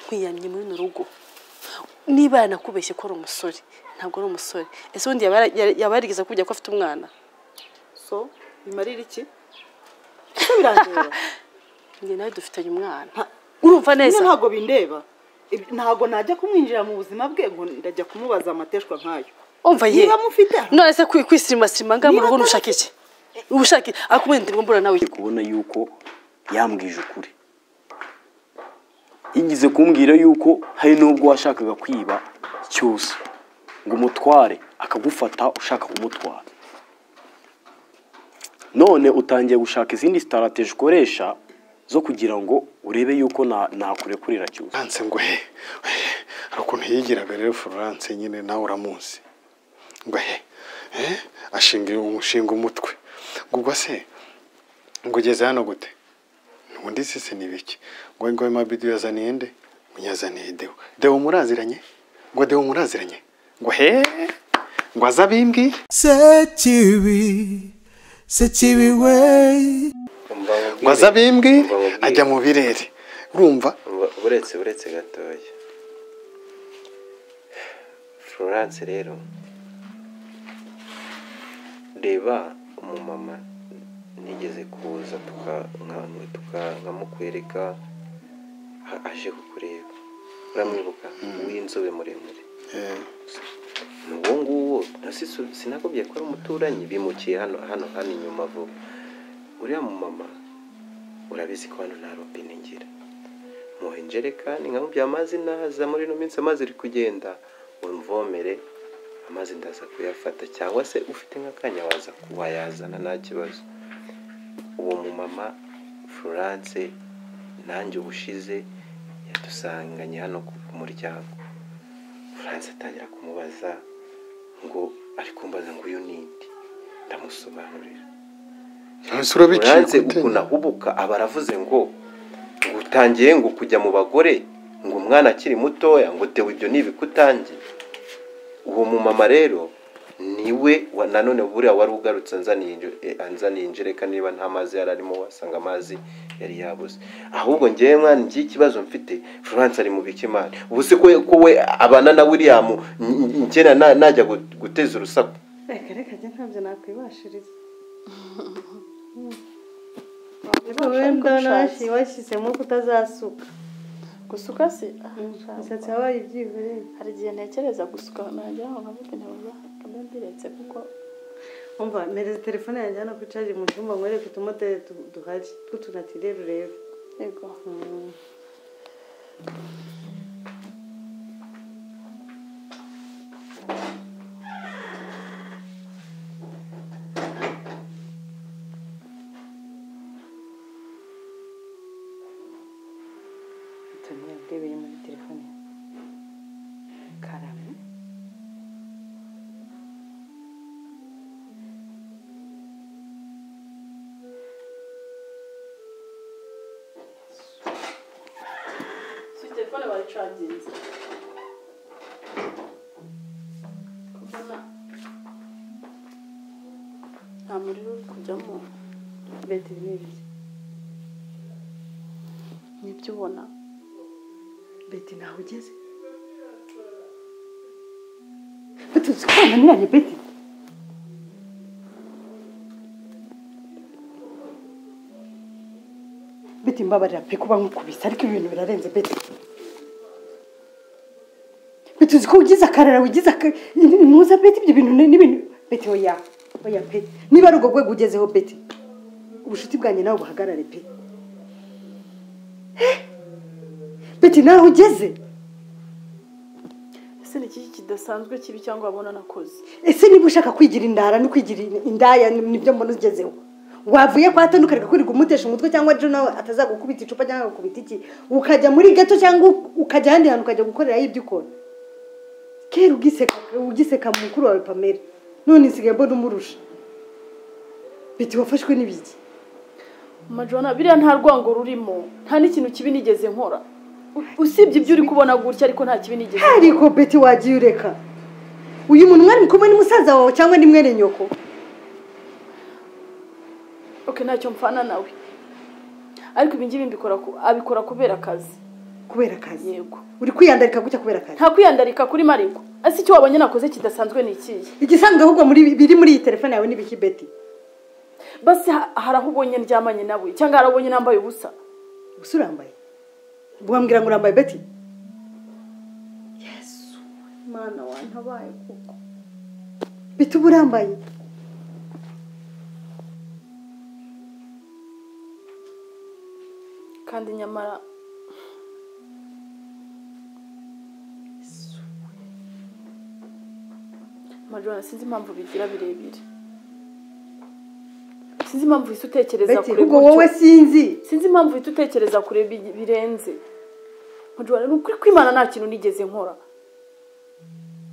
nkwiyamye muri runo rugo niba yanakubeshye ko ari umusore ntabwo ari umusore ese ubundi yaba yarigeze kubwira ko afite umwana so bimarira iki ese birandeba njye nawe dufitanye umwana urumva neza ntabwo bindeba ntabwo najya kumwinjira mu buzima bwe ngo ndajya kumubaza amateshwa nkayo umva ye niba mufite none se kwi- kwisirimasirima ngaha mu Niba rugo atari- nushaka iki ubushake akumenya ndirwa mbura nawe ndi kubona yuko yambwije ukuri yigize kumbwira yuko hari n'ubwo washakaga kwiba cyose ngo umutware akagufata ushaka kumutwara none utangiye gushaka izindi sitarateji ukoresha zo kugira ngo urebe yuko na- nakurekurira cyose Florence ngo he hari ukuntu yigiraga rero Florence nyine nawe uramuzi ngo he eh, ashinga umushinga umutwe ngo ubwo se ngo ugeze hano gute ubundi sisi ni biki ngo ngo mabido yazaniye nde ngo yazaniye dewo dewo muraziranye ngo dewo muraziranye ngo he ngo aze abimbwiye sekibi sekibi we ngo aze abimbwiye ajya mu birere urumva uretse uretse gatoya florence rero reba umumama nigeze kuza tuka- nka- tuka- nkamukwereka a- aje kukureba uramwibuka w'inzobe muremure Eh, uwo nguwo nasisu- sinakubwiye ko ari umuturanyi bimukiye hano hano hano inyuma vuba uriya mumama urabizi ko hano nta robine ngira muhe injerekani nkamubwira amazi naza muri ino minsi amazi uri kugenda umvomere amazi ndaza kuyafata cyangwa se ufite nk'akanya waza wayazana nta kibazo uwo mumama florence nanjye ubushize yadusanganye hano ku ku muryango Florence atangira kumubaza ngo ari kumbaza ngo uyu ni nde ndamusobanurira nonese urabiciye Florence gute? ukuntu ahubuka aba aravuze ngo ngo utangiye ngo kujya mu bagore ngo umwana akiri mutoya ngo dewe ibyo ni ibikutangiye uwo mumama rero niwe wa- nanone buriya wari ugarutse anzaniye inje- eh, anzaniye injereka niba nta mazi yari arimo wasanga amazi yari yabuze ahubwo ngewe mwana ngiye ikibazo mfite florence ari mu bikimana ubu se ko ko we abana na william n- n- njye na- najya gu- guteza urusaku reka reka njye ntabyo nakwibashiriza wenda nashi- washyizemo kutazasuka gusuka se ah, nshaka. imisatsi yabaye ibyihoreye hari igihe ntekereza gusuka nagera aho nkavuga nkavuga mba mbiretse kuko umva mpereza telefone yanjye hano kuri caje mu cyumba nkwereke utumoteri du- duhari tw'utunatire urebe yego tumwe urebeye muri telefone karamu si telefone bayicaginze nta muriro uri kujyamo betiri ni ibiki nibyo ubona beti ntawe ugeze beti uzi ko bananiranye beti beti mbabarira pe kuba nkukubise ariko ibintu birarenze beti beti uzi ko ugize akarara ugize aka- ntuza beti ibyo bintu ni- n'ibintu beti oya oya pe niba ari ubwo rwego ugezeho beti ubucuti bwanjye nawe buhagarare pe beti nawe ugeze ese ni iki kidasanzwe kibi cyangwa wabona nakoze ese niba ushaka kwigira indara no kwigira indaya ni- nibyo mbona ugezeho wavuye kwa toni ukareka kwirirwa umutesha umutwe cyangwa ejo nawe atazagukubita icupa cyangwa agakubita iki ukajya muri gato cyangwa u- ukajya ahandi hantu ukajya gukorerayo ibyo ukora kera ugiseka ugiseka mukuru wawe pamela none nsigaye mbona umurusha beti wafashwe n'ibiki majona biriya nta rwango rurimo nta n'ikintu kibi nigeze nkora U- usibye ibyo uri kubona gutya ariko nta kibi nigeze nkora. ariko beti wagiye ureka uyu muntu mwari mukubwa ni musaza wawe cyangwa ni mwene nyoko okay ntacyo mpfana nawe ariko ibi ngibi mbikora ku- abikora kubera akazi kubera akazi yego uri kwiyandarika gutya kubera akazi nta kwiyandarika kuri mariko ese icyo wabonye nakoze kidasanzwe ni ikihe igisanzwe ahubwo muri biri muri iyi telefone yawe ni biki beti basi ha- hari aho ubonye ndyamanye nawe cyangwa hari aho ubonye nambaye ubusa gusa urambaye wambwira ngo urambaye beti yesu imana wantabaye kuko bituba urambaye kandi nyamara majora sinzi impamvu bigira birebire sinzi impamvu uhita utekereza beti kure ubwo gutyo. wowe sinzi sinzi impamvu uhita utekereza kure bi- birenze majora ni ukuri kwimana nta kintu nigeze nkora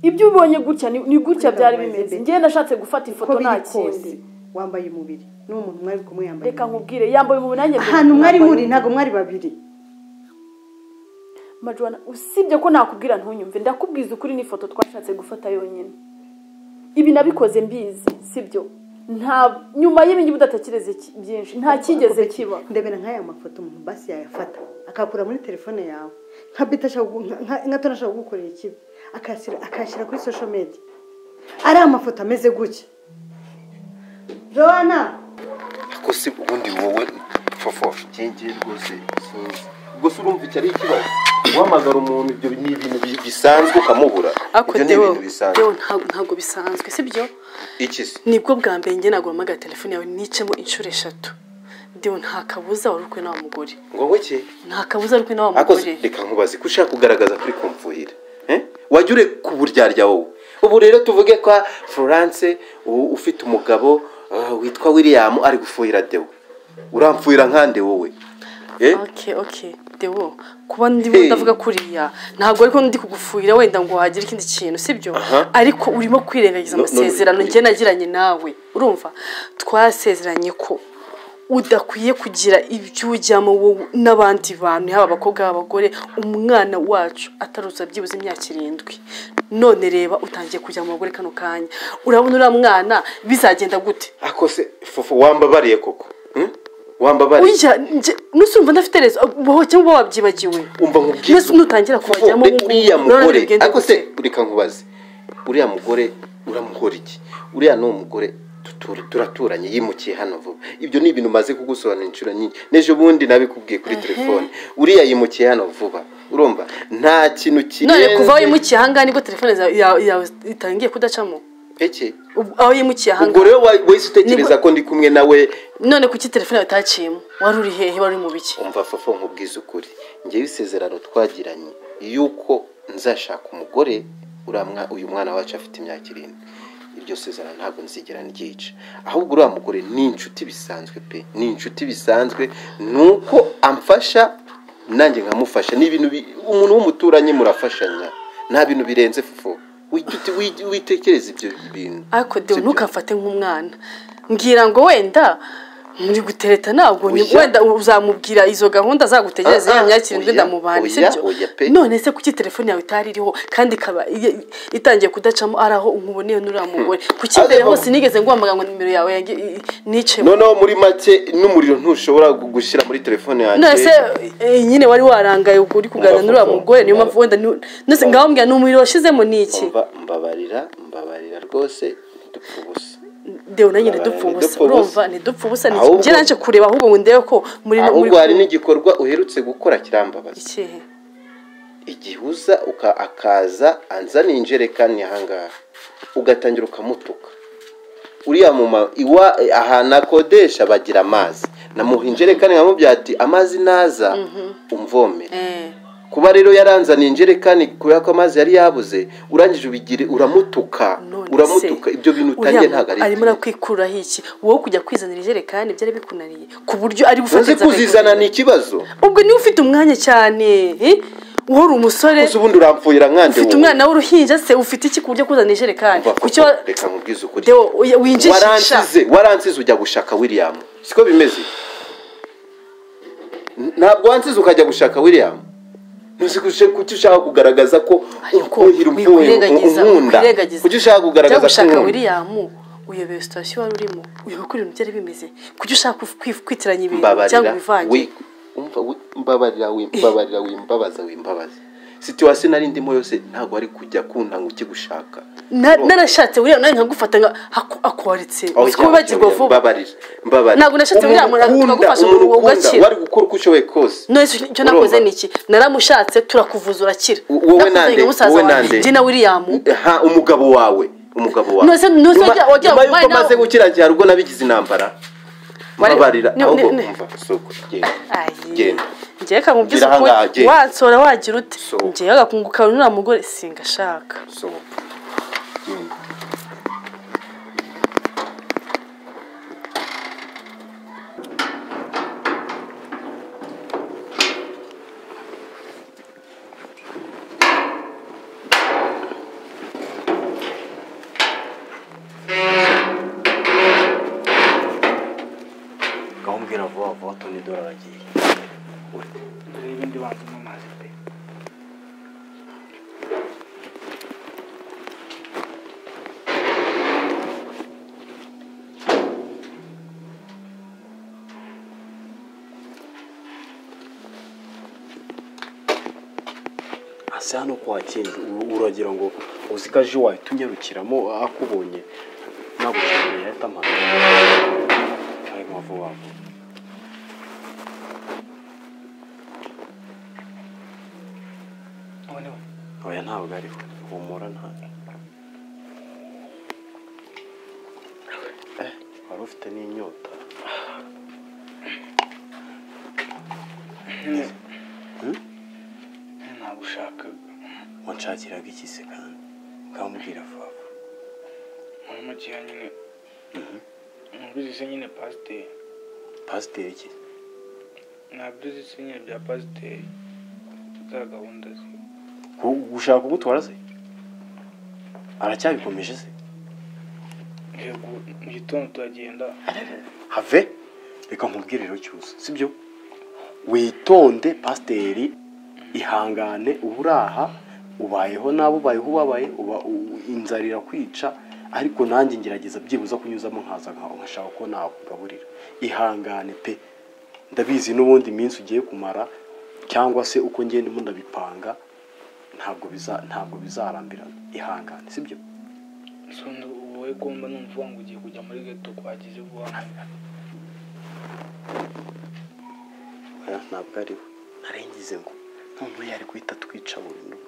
ibyo ubonye gutya ni ni gutya byari bimeze njyewe nashatse gufata uko ifoto nta biri kindi kose wambaye umubiri n'uwo muntu mwari kumwe yambaye reka nkubwire yambaye ubu nanjye ahantu mwari yambaye muri ubu. ntabwo mwari babiri Majwana usibye ko nakubwira ntunyumve ndakubwiza ukuri n'ifoto twashatse gufata yonyine ibi nabikoze mbizi sibyo nta nyuma y'ibi ngibi udatekereza iki- byinshi nta kigeze kiba ndebera nk'aya mafoto umuntu basi yayafata akakura muri telefone yawe nka bita ashaka kugu- nka- nka- nka tona ashaka kugukorera ikibi akayashyira akayashyira kuri social media ari amafoto ameze gutya joana ko se ubundi wowe fofo cyengeye rwose sinzi ubwo se urumva icyo ari ikibazo guhamagara umuntu ibyo ni ibintu bi- bisanzwe ukamubura ariko ibyo ni Deo, ibintu bisanzwe Deo, ntabwo- ntabwo bisanzwe sibyo iki se nibwo bwa mbere njye ntabwo wahamagara telefone yawe nicemo inshuro eshatu dewe nta kabuza wari ukwe n'awa mugore ngo weke nta kabuza wari ukwe n'awa ariko mugore se reka nkubaze ko ushaka kugaragaza kuri komvuhira eh? wajya ure ku buryarya wowe ubu rero tuvuge ko florence u- ufite umugabo ah, witwa william ari gufuhira deo uramfuhira nkande wowe eh? oke oke dewo kuba ndimo Hey. ndavuga kuriya ntabwo ariko ndi kugufuhira wenda ngo wagira ikindi kintu sibyo Aha. ariko urimo kwirengagiza No, no, amasezerano no. njye nagiranye nawe urumva twasezeranye ko udakwiye kugira ibyo ujyamo wowe n'abandi bantu yaba abakobwa yaba abagore umwana wacu ataruza byibuze imyaka irindwi none reba utangiye kujya mu bagore kano kanya urabona uriya mwana bizagenda gute ako se fufu wambabariye koko hmm? wambabariye Urya, nje- nusurumva ndafite rezo wowe cyangwa uba wabyibagiwe umva nkubwiye Mbese nutangira kubajyamo Fufu, uriya ubu- urabona mugore bigenda ariko se gute? reka nkubaze uriya mugore uramuhora iki uriya ni umugore tutura- turaturanye yimukiye hano vuba ibyo ni ibintu maze kugusobanura inshuro nyinshi n'ejo bundi nabikubwiye kuri telefone uriya yimukiye hano vuba urumva nta kintu none kirenze kuva aho yimukiye ahangaha nibwo telefone zawe- yawe yawe itangiye kudacamo Peke. Ubwo- aho yimukiye ubwo ahangaha rero wa- wahise utekereza Nibwo- ko ndi kumwe nawe none kuki telefone yawe itaciyemo wari uri hehe wari uri mu biki umva fofo nkubwiza ukuri ngewe isezerano twagiranye yuko nzashaka umugore uriya mwa- uyu mwana wacu afite imyaka irindwi iryo sezerano ntabwo nzigera ryica ahubwo uriya mugore ni inshuti bisanzwe pe ni inshuti bisanzwe ni uko amfasha nanjye nkamufasha ni ibintu bi- umuntu w'umuturanyi murafashanya nta bintu birenze fofo Wigite- wi- witekereze ibyo bintu ariko dewe Sibyo? ntukamfate nk'umwana mbwira ngo wenda muri gutereta ntabwo ni- Oya. wenda uzamubwira izo gahunda zagutegereza Ah, ah, ya myaka irindwi oya, ndamubane oya, sibyo oya pe. none se kuki telefone yawe itari iriho kandi ikaba i- i- itangiye kudacamo ari aho nkuboneye n'uriya mugore kuki Areba- mbere hose nigeze nguhamagara ngo nimero yawe yange- i- i- nicemo noneho muri make n'umuriro ntushobora gu- gushyira muri telefone yanjye none se eh, nyine wari warangaye ubwo uri kuganira Umva, n'uriya umva, mugore niyo umva. mpamvu wenda ni- nose ngaho mbwira ni umuriro washizemo ni iki Umva, mbabarira mbabarira rwose dupfa ubusa dewe nanjye Umva, ntidupfe ubusa ntidupfe ubusa. urumva ntidupfe ubusa ni iki? Ahubwo- njye naje kureba ahubwo ngo ndebe ko muri ahubwo hari n'igikorwa uherutse gukora kirambabaza ikihe igihuza uka akaza anzaniye injerekani ahangaha ugatangira ukamutuka uriya muma iwa ahantu akodesha bagira amazi namuha injerekani nkamubwira ati amazi naza umvomere eh kuba rero yaranzaniye injerekani kubera ko amazi yari yabuze urangije ubigire uramutuka none se, uramutuka ibyo bintu utangiye uriya ntabwo ari arimo arakwikuraho iki wowe kujya kwizanira ijerekani byari bikunaniye ku buryo ari gufata uzi kuzizana ni ikibazo ubwo niwe ufite umwanya cyane eh? uhora umusore gusa ubundi uramfuhira nkande ufite umwana w'uruhinja se ufite iki ku buryo kuzana ijerekani kuki wa- reka nkubwize ukuri Deo, uya- winjijisha waransize waransize ujya gushaka william siko bimeze N- ntabwo wansize ukajya gushaka william ntuzi kuce- kuki ushaka kugaragaza ko ariko ukuhira wikwirengagiza unkunda wikwirengagiza kuki ushaka Ujya kugaragaza ko gushaka unkunda william uyobeye sitasiyo wari urimo uyoboye uko ibintu byari bimeze kuki ushaka kwif- kwitiranya ibintu cyangwa mbabarira ibivange wi- umva, wi- wimbabarira wimbabarira wimbabaza wimbabaza situwasiyo nari ndimo yose ntabwo ari kujya kunda ngo ujye gushaka Na- narashatse buriya nawe nkagufata nka haku- akoritse Aho uzi ko wibagirwa cyangwa vuba mbabarira mbabarira Ntabwo nashatse buriya Umuntu muntu ukunda, akagufasha umuntu ngo ukunda, ugakira. wari gukora uko ushoboye kose none icyo Urumva? nakoze ni iki naramushatse turakuvuza urakira U- wowe Nakuzanye nande nka musaza wowe wawe. nande jye na william ha umugabo wawe umugabo wawe Nose- nose Nyuma- wagira- wagira nyuma ngo umwana y'uko maze we- gukiragira ubwo nabigize intambara Wari- mbabarira ni- ahubwo ni- ni- umva soko genda Ayi. genda njyewe ka mu Gira by'ukuri ahangaha, genda. wansora wagira ute Sohoka. njyewe agakunguka nuriya mugore singashaka sohoka genda gahambwira vuba vuba toni dore aragiye asa hano kwa kindi u- uragira ngo uzi ko aje wahita unyarukiramo akubonye nagukeneye yahita amara ari nka vuba vuba oya ntabwo ariho humura ntabwo Eh, wari ufite n'inyota ntabwo ushakaga wanshakiraga iki se kandi ukambwira vuba vuba muri mukeya nyine ntabizi se nyine pasiteri pasiteri iki ntabizi se nyine bya pasiteri za gahunda ze Gu- gushaka kugutwara se aracyabikomeje se yego mu gitondo turagenda have reka nkubwire rero cyose sibyo witonde pasiteri ihangane uba uraha ubayeho nabi ubayeho ubabaye uba u- inzara irakwica ariko nanjye ngerageza byibuze kunyuzamo nkaza nka- nkashaka ko nakugaburira ihangane pe ndabizi n'ubundi iminsi ugiye kumara cyangwa se uko ngenda ndimo ndabipanga ntabwo biza ntabwo bizarambirana ihangane sibyo sonda wowe kumba numva uvuga ngo ugiye kujya muri geto kwagize vuba oya ntabwo ari we narengize ngo none yari guhita twica burundu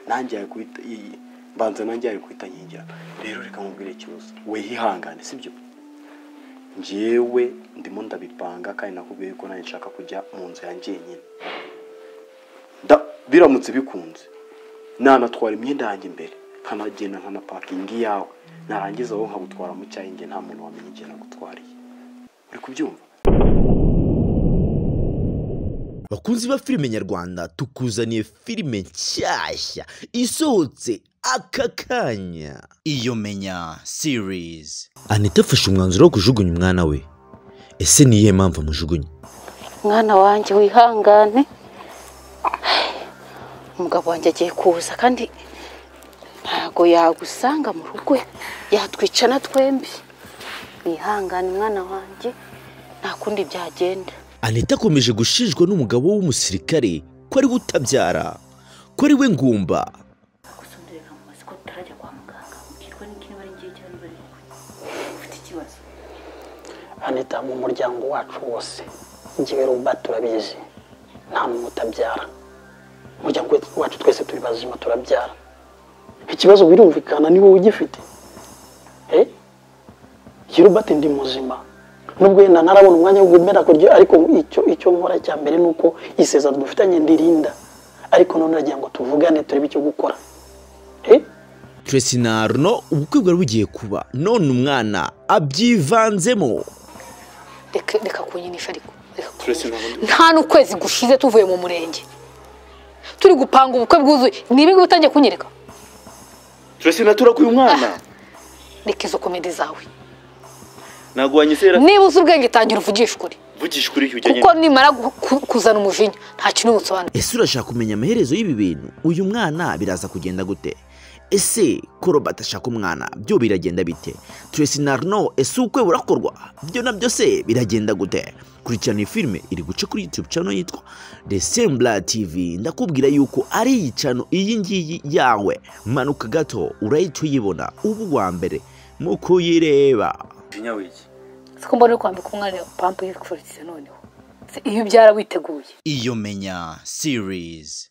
nanjye yari guhita iyi mbanza nanjye yari guhita nkingira rero reka nkubwire ikibazo wihihangane sibyo njyewe ndimo ndabipanga kandi nakubwiye yuko nanjye nshaka kujya mu nzu yanjye jyenyine Da- biramutse bikunze nanatwara imyenda yanjye imbere nkanagenda nkanapakinga iyawe narangiza wowe nkagutwara mu cyayi njye nta muntu wamenya igihe nagutwariye uri kubyumva bakunzi ba filime nyarwanda tukuzaniye filime nshyashya isohotse aka kanya iyo menya series anita afashe umwanzuro wo kujugunya umwana we ese ni iyihe mpamvu amujugunya mwana wanjye wihangane umugabo wanjye agiye kuza kandi ntabwo yagusanga mu rugo yatwica na twembi wihangane mwana wanjye nta kundi byagenda anita akomeje gushinjwa n'umugabo w'umusirikare ko ari we utabyara ko ari we ngumba gusonderera mu mazi ko tutarajya kwa muganga ukirwa n'ikintu bari ngiye cyangwa bari ufite ikibazo anita mu muryango wacu wose njyewe ruba turabizi nta muntu utabyara umuryango we- wacu twese turi bazima turabyara ikibazo birumvikana ni wowe ugifite Eh? iyo rubat ndi muzima nubwo yenda ntarabona umwanya wo kumera kurya ariko icyo icyo nkora cya mbere ni uko isezerano dufitanye ndirinda ariko none nagira ngo tuvugane turebe icyo gukora Eh? Tracy na Arno ubukwe bwari bugiye kuba none umwana abyivanzemo reka reka kunyinisha ariko reka kunyinisha. nta n'ukwezi gushize tuvuye mu murenge turi gupanga ubukwe bwuzuye ni ibingibi utangiye kunyereka turese naturakuye umwana reka izo komedi zawe ntabwo wanyizera niba uzi ubwenge tangira uvugishe ukuri vugisha ukuri ujyanye kuko nimara gu- ku- kuzana umujinya nta kintu ubusobanura ese urashaka kumenya amaherezo y'ibi bintu uyu mwana biraza kugenda gute ese koroba atashaka umwana byo biragenda bite turesi na arno ese ubukwe burakorwa byo nabyo se biragenda gute kurikirana iyi filime iri guca kuri yutube cano yitwa desembura tv ndakubwira yuko ari iyi cano iyi ngiyi yawe manuka gato urahita uyibona uba uwa mbere mu kuyireba Kinyawiki. siko mbona uri kwambika umwana pampa iri kufuritse noneho Se iyo ubyara witeguye iyo menya series